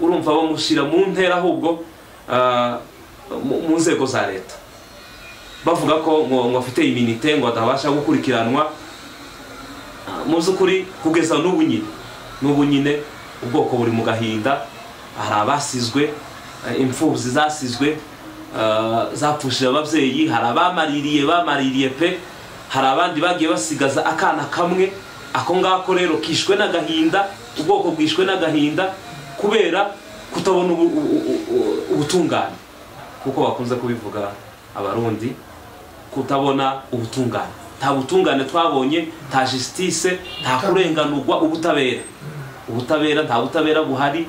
[SPEAKER 1] urumva bamushyira mu ntera ahubwo eh, mu- mu nzego za leta bavuga ko ngo ngo afite iminite ngo atabasha gukurikiranwa Ah, mu by'ukuri kugeza n'ubu nyine n'ubu nyine ubwoko buri mu gahinda hari abasizwe eh, imfubyi zasizwe ah, zapfushije ababyeyi hari abamaririye bamaririye pe hari abandi bagiye basigaza akana kamwe ako ngako rero kishwe n'agahinda ubwoko bwishwe n'agahinda kubera kutabona ubu- u- u- u- ubutungane kuko bakunze kubivuga abarundi kutabona ubutungane nta butungane twabonye nta jisitise nta kurenganurwa ubutabera ubutabera nta butabera buhari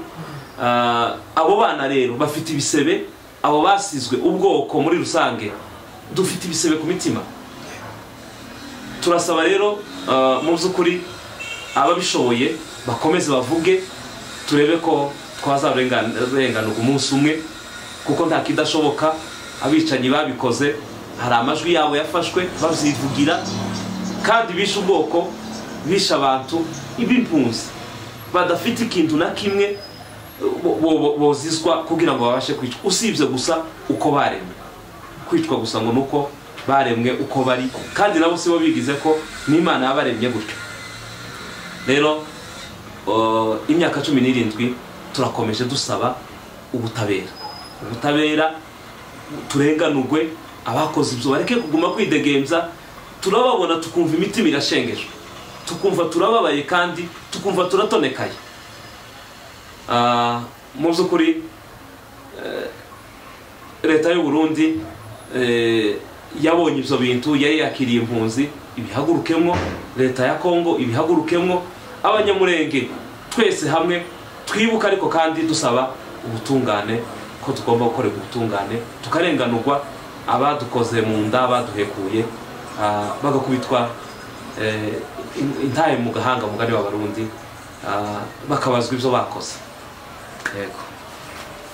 [SPEAKER 1] Ah, abo bana rero bafite ibisebe abo basizwe ubwoko muri rusange dufite ibisebe ku mitima turasaba rero ah, mu by'ukuri ababishoboye bakomeze bavuge turebe ko twazarenganurwa umunsi umwe kuko nta kidashoboka abicanyi babikoze hari amajwi yabo yafashwe babyivugira kandi bishe ubwoko bishe abantu ib'impunzi badafite ikintu na kimwe bo- bo- bozizwa kugira ngo babashe kwicwa usibye gusa uko baremwe kwicwa gusa ngo ni uko baremwe uko bari kandi nabo si bo bigize ko n'imana yabaremye gutyo rero uh, imyaka cumi n'irindwi turakomeje dusaba ubutabera ubutabera turenganurwe abakoze ibyo bareke kuguma kwidegemza turababona tukumva imitima irashengejwe tukumva turababaye kandi tukumva turatonekaye Ah, mu by'ukuri eh, leta y'u burundi eh, yabonye ibyo bintu yari yakiriye impunzi ibihagurukemwo leta ya kongo ibihagurukemwo abanyamurenge twese hamwe twibuka ariko kandi dusaba ubutungane ko tugomba gukorera ubutungane tukarenganurwa abadukoze mu nda baduhekuye ah, bagakubitwa eh, in- intaye mu gahanga mugari w'abarundi ah, bakabazwa ibyo bakoze yego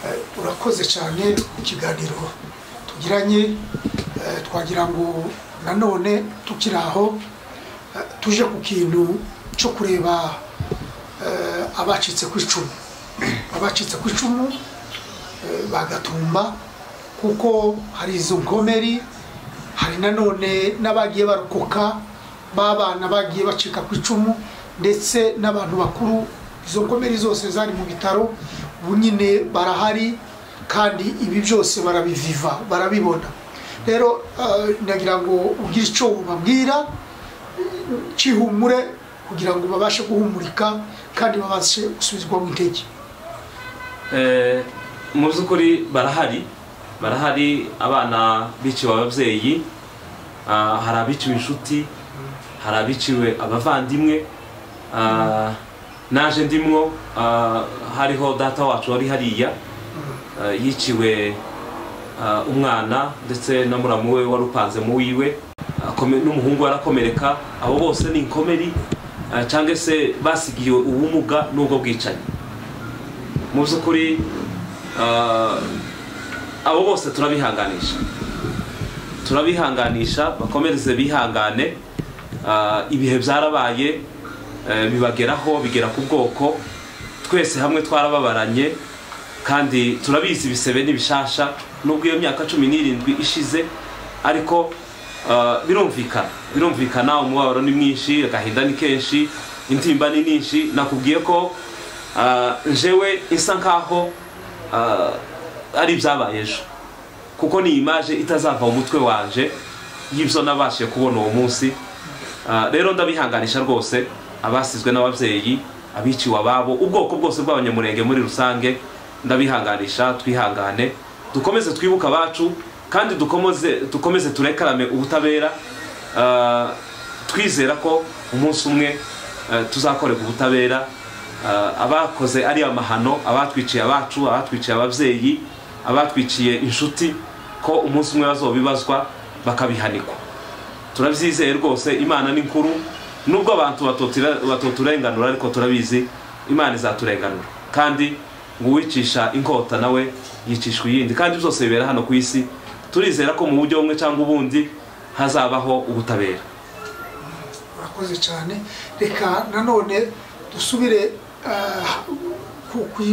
[SPEAKER 2] Eh, urakoze cyane ku kiganiro tugiranye Eh, twagira ngo nanone tukiri aho eh, tuje ku kintu cyo kureba eh, abacitse ku icumu abacitse ku icumu eh, bagatumba kuko hari izo nkomeri hari nanone n'abagiye barokoka b'abana bagiye bacika ku icumu ndetse n'abantu bakuru izo nkomeri zose zari mu bitaro ubu nyine barahari kandi ibi byose barabiviva barabibona rero eh, nagira ngo ugire icyo ubabwira cyihumure kugira ngo babashe guhumurika kandi babashe gusubizwamo intege
[SPEAKER 1] Eh, mu by'ukuri barahari barahari abana biciwe ababyeyi ah, hari abiciwe inshuti hari abiciwe abavandimwe ah, naje ndimwo ah, hariho data wacu wari hariya ah, yiciwe ah, umwana ndetse na muramu we wari upanze mu wiwe akome- n'umuhungu warakomereka abo bose ni inkomeri ah, cyangwa se basigiwe ubumuga n'ubwo bwicanyi mu by'ukuri ah, abo bose turabihanganisha turabihanganisha bakomereze bihangane Ah, ibihe byarabaye eh, bibageraho bigera ku bwoko twese hamwe twarababaranye kandi turabizi ibisebe n'ibishasha nubwo iyo myaka cumi n'irindwi ishize ariko ah, birumvikana birumvikana umubabaro ni mwinshi agahinda ni kenshi intimba ni nyinshi nakubwiye ko ah, njewe isa nkaho ah, ari ibyabaye ejo kuko ni imaje itazava mu mutwe wanje y'ibyo nabashije kubona uwo munsi Ah, rero ndabihanganisha rwose abasizwe n'ababyeyi abiciwe ababo ubwoko bwose bw'abanyamurenge muri rusange ndabihanganisha twihangane dukomeze twibuke abacu kandi dukomeze dukomeze turekarame ubutabera Ah, twizera ko umunsi umwe eh, tuzakorerwa ubutabera Ah, abakoze ari amahano abatwiciye abacu abatwiciye ababyeyi abatwiciye inshuti ko umunsi umwe bazobibazwa bakabihanikwa turabyizeye rwose imana ni nkuru nubwo abantu batotira- batoturenganura ariko turabizi imana izaturenganura kandi ngo uwicisha inkota nawe yicishwa iyindi kandi byose bibera hano ku isi turizera ko mu buryo bumwe cyangwa ubundi hazabaho ubutabera
[SPEAKER 2] murakoze cyane reka nanone dusubire ah, ku- ku-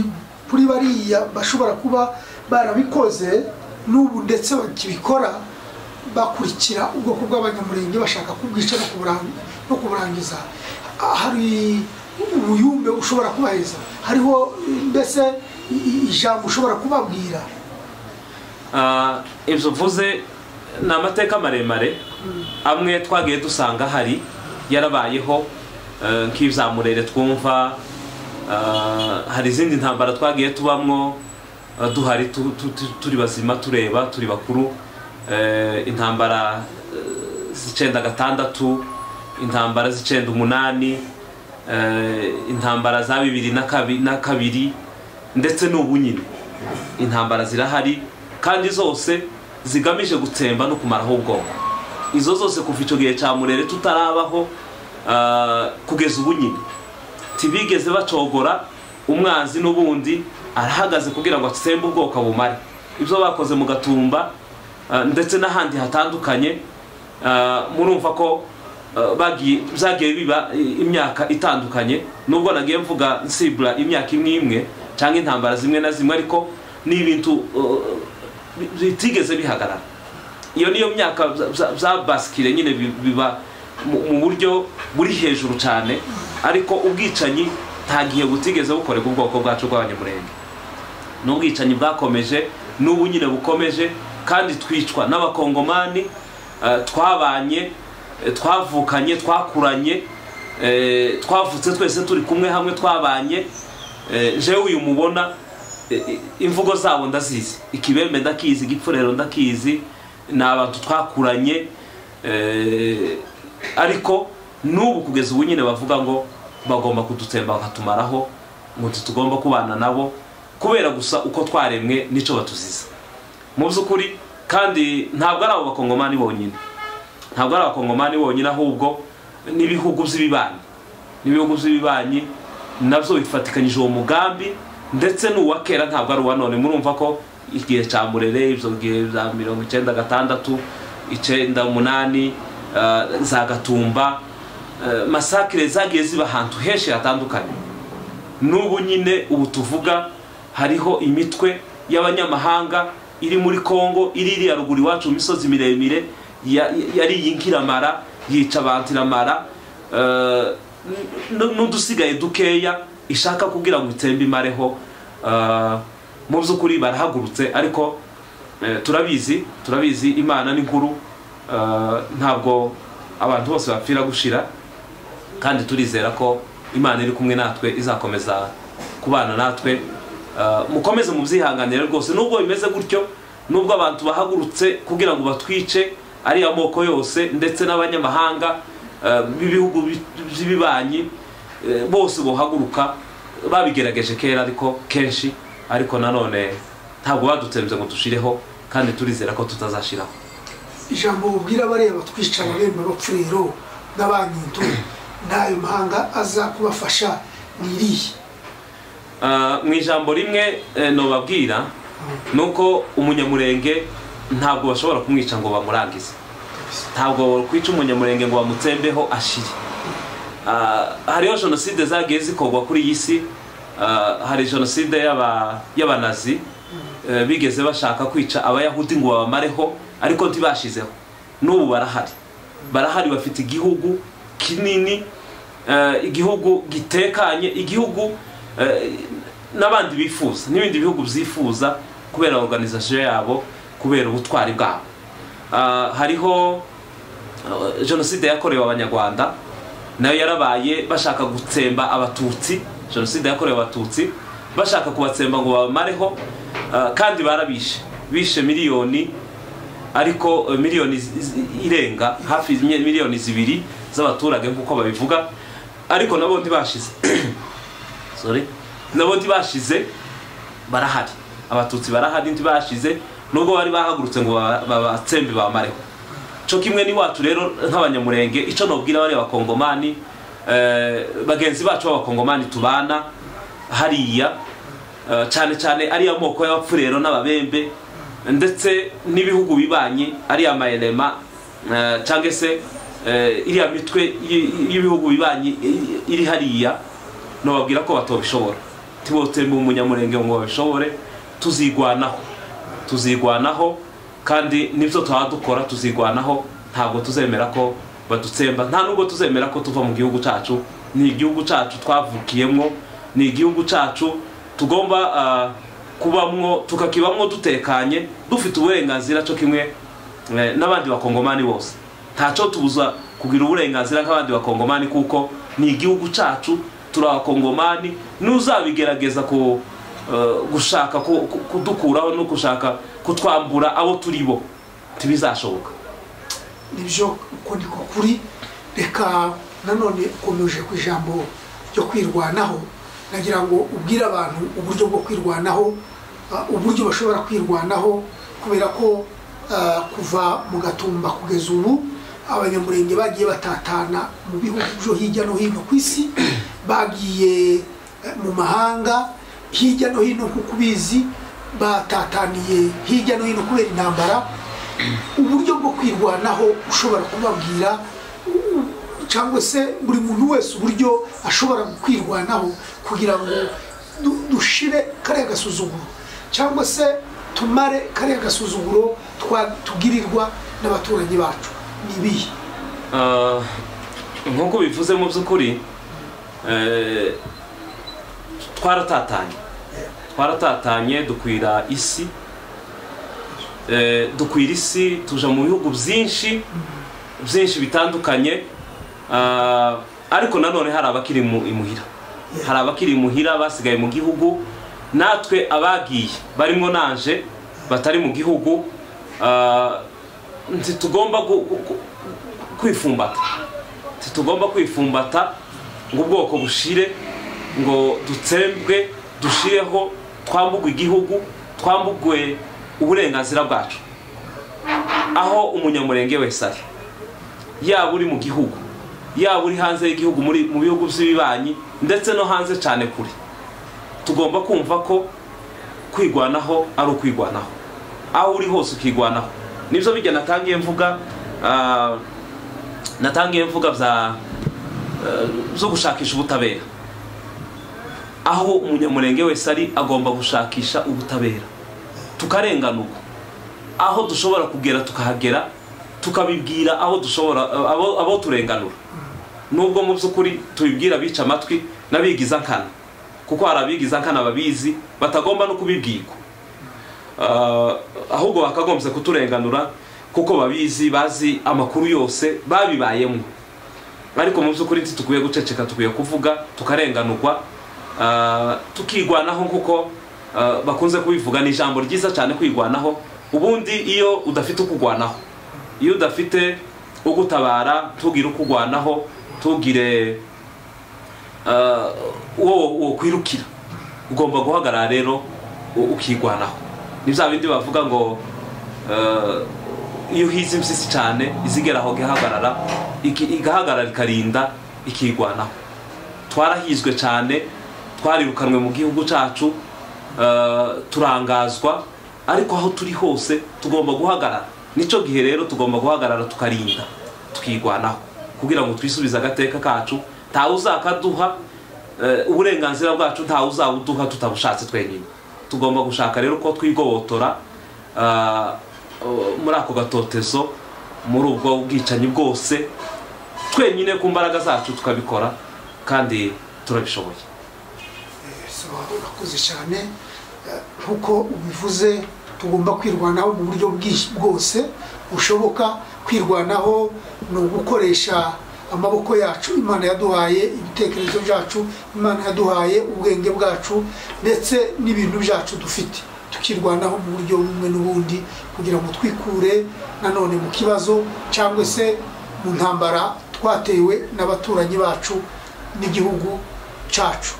[SPEAKER 2] kuri bariya bashobora kuba barabikoze n'ubu ndetse bakibikora bakurikira ubwoko bw'abanyamurenge bashaka kubwica no kuburang- no kuburangiza Ah, hari ubuyumbe ushobora kubaheza hariho mbese i- i- ijambo ushobora kubabwira
[SPEAKER 1] Ah, ibyo mvuze ni amateka maremare amwe twagiye dusanga hari yarabayeho eh, nk'ibya murere twumva ah, hari izindi ntambara twagiye tubamwo ah, duhari tu- tu- tu- turi bazima tureba turi bakuru Eh, intambara eh, z'icyenda gatandatu intambara z'icyenda umunani eh, intambara za bibiri na kabi- na kabiri ndetse n'ubu nyine intambara zirahari kandi zose zigamije gutsemba no kumaraho ubwonko izo zose kuva icyo gihe cya murere tutarabaho ah, kugeza ubu nyine ntibigeze bacogora umwanzi n'ubundi arahagaze kugira ngo atsembe ubwoko bumare ibyo bakoze mu gatumba ah, ndetse n'ahandi hatandukanye ah, murumva ko ah, bagiye byagiye biba i- imyaka itandukanye nubwo nagiye mvuga nsibura imyaka imwe imwe cyangwa intambara zimwe na zimwe ariko ni ibintu uh, bi- bitigeze bihagarara iyo niyo myaka bya- bya- bya basikire nyine bi- biba mu- mu buryo buri hejuru cyane ariko ubwicanyi nta gihe butigeze bukorerwa ubwoko bwacu bw'abanyamurenge n'ubwicanyi bwakomeje n'ubu nyine bukomeje kandi twicwa n'abakongomani eh, twabanye eh, twavukanye twakuranye eh, twavutse twese turi kumwe hamwe twabanye eh, jewe uyu mubona eh, eh, imvugo zabo ndazizi ikibembe ndakizi igipfurero ndakizi ni abantu twakuranye eh, ariko n'ubu kugeza ubu nyine bavuga ngo bagomba kudutsemba bakatumaraho ngo ntitugomba kubana nabo kubera gusa uko twaremwe n'icyo batuziza mu by'ukuri kandi ntabwo ari abo bakongomani bonyine ntabwo ari abakongomani bonyine ahubwo n'ibihugu by'ibibanyi n'ibihugu by'ibibanyi nabyo bifatikanyije uwo mugambi ndetse n'uwa kera ntabwo ari uwa none murumva ko igihe cya murere ibyo bihe bya mirongo icyenda gatandatu icyenda umunani ah, za gatumba ah, masakire zagiye ziba ahantu henshi hatandukanye n'ubu nyine ubu tuvuga hariho imitwe y'abanyamahanga iri muri kongo iri iriya ruguru iwacu mu misozi miremire ya- yari iyi nkiramara yica abantu iramara eh, n- n'udusigaye dukeya ishaka kugira ngo itsembe imareho eh, mu by'ukuri barahagurutse ariko eh, turabizi turabizi imana ni nkuru eh, ntabwo abantu bose bapfira gushira kandi turizera ko imana iri kumwe natwe izakomeza kubana natwe Uh, mukomeze mu byihanganire rwose nubwo bimeze gutyo nubwo abantu bahagurutse kugira ngo batwice ariya moko yose ndetse n'abanyamahanga uh, b'ibihugu bi- by'ibibanyi eh, bose bohaguruka babigerageje kera ariko kenshi ariko nanone ntabwo badutsembye ngo dushireho kandi turizera ko tutazashiraho
[SPEAKER 2] ijambo ubwira bariya batwicara bemba bapfurero n'abanyindo n'ayo mahanga aza kubafasha ni irihe
[SPEAKER 1] Ah, mu ijambo rimwe eh, nobabwira ni uko umunyamurenge ntabwo bashobora kumwica ngo bamurangize ntabwo kwica umunyamurenge ngo bamutsembeho ashiri Ah, hariho jenoside zagiye zikorwa kuri iyi si Ah, hari jenoside y'aba- y'abanazi Eh, bigeze bashaka kwica abayahudi ngo babamareho ariko ntibashizeho n'ubu barahari barahari bafite igihugu kinini eh, igihugu gitekanye igihugu eh, n'abandi bifuza n'ibindi bihugu byifuza kubera organization yabo kubera ubutwari bwabo Ah, hariho eh, jenoside yakorewe abanyarwanda nayo yarabaye bashaka gutsemba abatutsi jenoside yakorewe abatutsi bashaka kubatsemba ngo babamareho ah, kandi barabishe bishe miliyoni ariko eh, miliyoni zi- zi- irenga hafi mi- miliyoni zibiri z'abaturage nk'uko babivuga ariko nabo ntibashize sorry nabo ntibashize barahari abatutsi barahari ntibashize nubwo bari bahagurutse ngo baba- babatsembe bamareho cyo kimwe n'iwacu rero nk'abanyamurenge icyo nabwira bariya bakongomani eh, bagenzi bacu b'abakongomani tubana hariya eh, cyane cyane ariya moko y'abapfurero n'ababembe ndetse n'ibihugu bibanyi ariya mayelema eh, cyangwa se eh, iriya mitwe y- y'ibihugu bibanyi i- iri hariya nababwira ko batobishobora tibotse mu munyamurenge ngo babishobore tuzigwanaho tuzigwanaho kandi nibyo tuba dukora tuzigwanaho ntabwo tuzemera ko badutsemba nta nubwo tuzemera ko tuva mu gihugu cyacu ni igihugu cyacu twavukiyemo ni igihugu cyacu tugomba ah, kubamwo tukakibamwo dutekanye dufite uburenganzira cyo kimwe Eh, n'abandi bakongomani bose ntacyo tubuza kugira uburenganzira nk'abandi bakongomani kuko ni igihugu cyacu turi abakongomani n'uzabigerageza ku eh, gushaka ku- ku- kudukuraho no gushaka kutwambura abo turi bo ntibizashoboka
[SPEAKER 2] nibyo uko niko kuri reka nanone ukomeje ku ijambo ryo kwirwanaho nagira ngo ubwire abantu uburyo bwo kwirwanaho ah, uburyo bashobora kwirwanaho kubera ko ah, kuva mu gatumba kugeza ubu abanyamurenge bagiye batatana mu bihugu byo hirya no hino ku isi bagiye eh, mu mahanga hirya no hino nk'uko ubizi batataniye hirya no hino kubera intambara uburyo bwo kwirwanaho ushobora kubabwira u- cyangwa se buri muntu wese uburyo ashobora kwirwanaho kugira ngo du- dushire kariya gasuzuguro cyangwa se tumare kariya gasuzuguro twa- tugirirwa n'abaturanyi bacu ni ibihe
[SPEAKER 1] Ah, nk'uko bivuze mu by'ukuri eh, twaratatanye twaratatanye dukwira isi Eh, dukwira isi tuja mu bihugu byinshi byinshi bitandukanye Ah, ariko nanone hari abakiri mu- imuhira hari abakiri imuhira basigaye mu gihugu natwe abagiye barimo nanje batari mu gihugu ah, ntitugomba gu- gu- gu- kwifumbata ntitugomba kwifumbata ngo ubwoko bushire ngo dutsembwe dushireho twambugwe igihugu twambugwe uburenganzira bwacu aho umunyamurenge wese ari yaba uri mu gihugu yaba uri hanze y'igihugu muri mu bihugu by'ibibanyi ndetse no hanze cyane kure tugomba kumva ko kwigwanaho ari ukwigwanaho aho uri hose ukigwanaho nibyo bijya natangiye mvuga ah, natangiye mvuga bya eh, zo gushakisha ubutabera aho umunyamurenge wese ari agomba gushakisha ubutabera tukarenganurwa aho dushobora kugera tukahagera tukabibwira aho dushobora abo, abo turenganura nubwo mu by'ukuri tubibwira bica amatwi n'abigiza nkana kuko hari abigiza nkana babizi batagomba no kubibwirwa Ah, ahubwo bakagombye kuturenganura kuko babizi bazi amakuru yose babibayemo ariko mu by'ukuri ntitukwiye guceceka tukwiye kuvuga tukarenganurwa ah, tukigwanaho kuko ah, bakunze kubivuga ni ijambo ryiza cyane kwigwanaho ubundi iyo udafite ukugwanaho iyo udafite ugutabara ntugire ukugwanaho ntugire ah, uwo wokwirukira ugomba guhagarara rero u- ukigwanaho ni bya bindi bavuga ngo eh, iyo uhize impyisi cyane izigera aho igahagarara iki- igahagarara ikarinda ikigwanaho twarahizwe cyane twarirukanwe mu gihugu cyacu eh, turangazwa ariko aho turi hose tugomba guhagarara nicyo gihe rero tugomba guhagarara tukarinda tukigwanaho kugira ngo twisubize agateka kacu ntawe uzakaduha eh, uburenganzira bwacu ntawe uzawuduha tutabushatse twenyine tugomba gushaka rero ko twigobotora ah, eh, muri ako gatotezo muri ubwo bwicanyi bwose twenyine ku mbaraga zacu tukabikora kandi turabishoboye
[SPEAKER 2] urakoze cyane Eh, nk'uko ubivuze tugomba kwirwanaho mu buryo bwinshi bwose bushoboka kwirwanaho ni ugukoresha amaboko yacu imana yaduhaye ibitekerezo byacu imana yaduhaye ubwenge bwacu ndetse n'ibintu byacu dufite tukirwanaho mu buryo bumwe n'ubundi kugira ngo twikure nanone mu kibazo cyangwa se mu ntambara twatewe n'abaturanyi bacu n'igihugu cyacu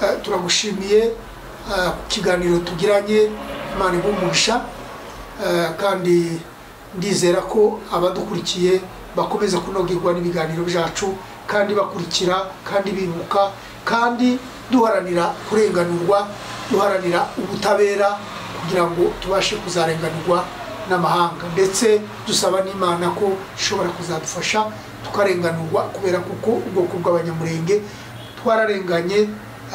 [SPEAKER 2] Eh, turagushimiye eh, ku kiganiro tugiranye imana igumugisha eh, kandi ndizera ko abadukurikiye bakomeza kunogerwa n'ibiganiro byacu kandi bakurikira kandi bibuka kandi duharanira kurenganurwa duharanira ubutabera kugira ngo tubashe kuzarenganurwa n'amahanga ndetse dusaba n'imana ko ishobora kuzadufasha tukarenganurwa kubera kuko ubwoko bw'abanyamurenge twararenganye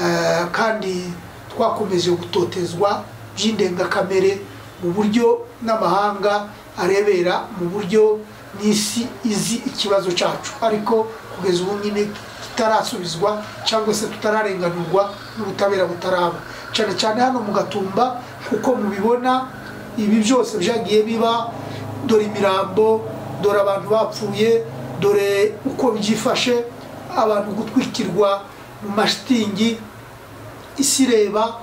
[SPEAKER 2] eh, kandi twakomeje gutotezwa by'indengakamere mu buryo n'amahanga arebera mu buryo n'isi izi ikibazo cyacu ariko kugeza ubu nyine tutarasubizwa cyangwa se tutararenganurwa n'ubutabera butaraba cyane cyane hano mu gatumba kuko mubibona ibi byose byagiye biba dore imirambo dore abantu bapfuye dore uko byifashe abantu gutwikirwa mu mashitingi isi ireba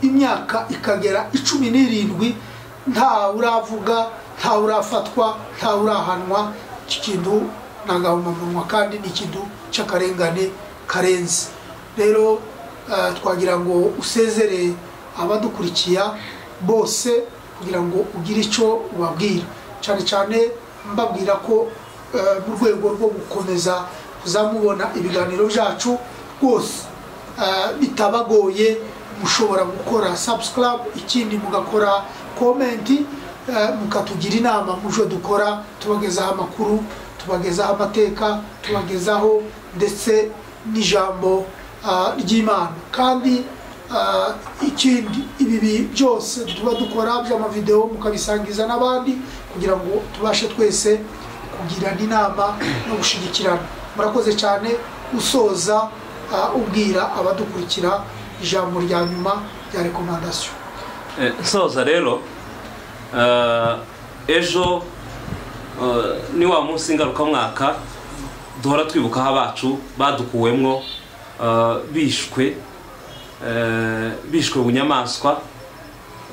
[SPEAKER 2] imyaka ikagera icumi n'irindwi nta uravuga nta urafatwa nta urahanwa iki kintu ni agahomamunwa kandi ni ikintu cy'akarengane karenze rero eh, twagira ngo usezere abadukurikiya bose kugira ngo ugire icyo ubabwira cyane cyane mbabwira ko eh, mu rwego rwo gukomeza kuzamubona ibiganiro byacu rwose eh, bitabagoye mushobora gukora subscribe ikindi mugakora komenti eh, mukatugira inama mu byo dukora tubagezaho amakuru tubagezaho amateka tubagezaho ndetse n'ijambo ah, ry'imana kandi Ah, ikindi ibi bi- byose tuba dukora by'amavideo mukabisangiza n'abandi kugira ngo tubashe twese kugirana inama no gushyigikirana murakoze cyane usoza ah, ubwira abadukurikira ijambo rya nyuma rya rekomandasiyo
[SPEAKER 1] Eh, nsoza rero eh, ejo eh, ni wa munsi ngarukamwaka duhora twibukaho abacu badukuwemwo eh, bishwe eh, bishwe bunyamaswa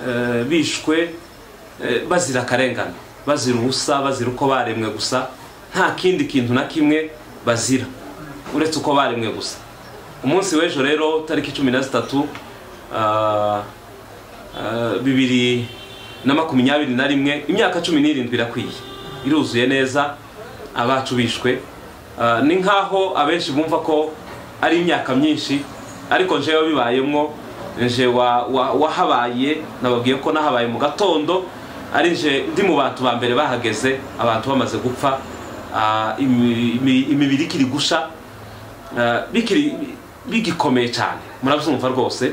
[SPEAKER 1] eh, bishwe eh, bazira akarengane bazira ubusa bazira uko baremwe gusa nta kindi kintu na kimwe bazira uretse uko baremwe gusa umunsi w'ejo rero tariki cumi na zitatu ah, Uh, bibiri na makumyabiri na rimwe imyaka cumi n'irindwi irakwiye iruzuye neza abacu bishwe Uh, ni nk'aho abenshi bumva ko ari imyaka myinshi ariko njewe bibayemwo nje wa- wa- wahabaye nababwiye ko nahabaye mu gatondo ari nje ndi mu bantu ba mbere bahageze abantu bamaze gupfa uh, imi- imi- imibiri ikiri gusha Uh, bikiri bigikomeye cyane murabyumva rwose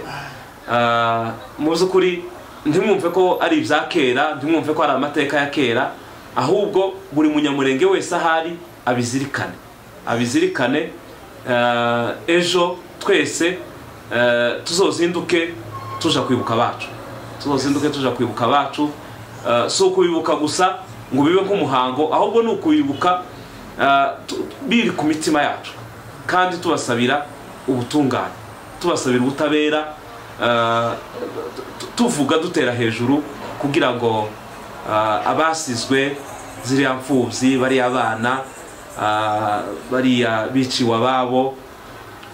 [SPEAKER 1] Uh, mu by'ukuri ntimwumve ko ari ibya kera ntimwumve ko ari amateka ya kera ahubwo buri munyamurenge wese ahari abizirikane abizirikane uh, ejo twese uh, tuzozinduke tuja kwibuka abacu tuzozinduke tuja kwibuka abacu Uh, si ukubibuka gusa ngo bibe nk'umuhango ahubwo ni ukubibuka uh, tu- biri ku mitima yacu kandi tubasabira ubutungane tubasabira ubutabera ah, tu- tuvuga dutera hejuru kugira ngo ah, abasizwe ziriya mfubyi bariya abana ah, bariya biciwe ababo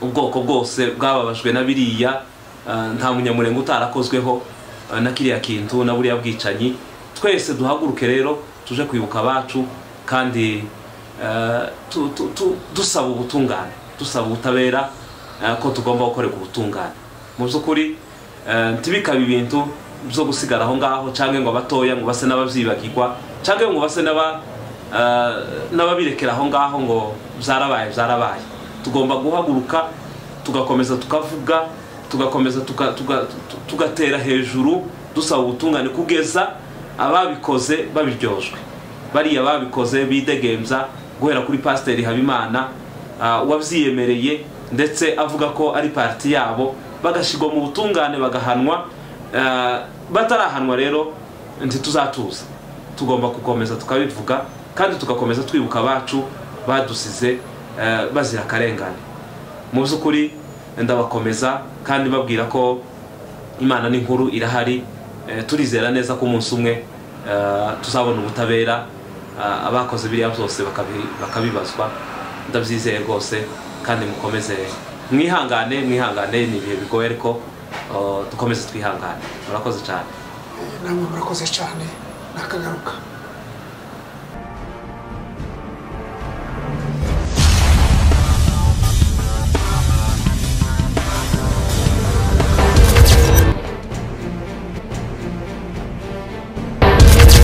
[SPEAKER 1] ubwoko bwose bwababajwe na biriya ah, nta munyamurenge utarakozweho ah, na kiriya kintu na buriya bwicanyi twese duhaguruke rero tuje kwibuka abacu kandi eh, tu- tu- tu- dusaba ubutungane dusaba ubutabera eh, ko tugomba gukorerwa ubutungane mu by'ukuri eh, ntibikabe ibintu byo gusigara aho ngaho cyangwa ngo abatoya ngo base n'ababyibagirwa cyangwa ngo base n'aba Eh, n'ababirekera aho ngaho ngo byarabaye byarabaye tugomba guhaguruka tugakomeza tukavuga tugakomeza tuka- tuga- tu- tugatera hejuru dusaba ubutungane kugeza ababikoze babiryojwe bariya babikoze bidegembya guhera kuri pasiteri habimana ah, wabyiyemereye ndetse avuga ko ari parti yabo bagashyirwa mu butungane bagahanwa Eh, batarahanwa rero ntituzatuza tugomba gukomeza tukabivuga kandi tugakomeza twibuka abacu badusize eh, bazira akarengane mu by'ukuri ndabakomeza kandi babwira ko imana ni nkuru irahari eh, turizera neza ko umunsi umwe eh, tuzabona ubutabera ah, abakoze biriya byose bakabi- bakabibazwa ndabyizeye rwose kandi mukomeze mwihangane mwihangane ni ibihe bigoye ariko oh, dukomeze twihangane murakoze cyane
[SPEAKER 2] namwe murakoze cyane nakagaruka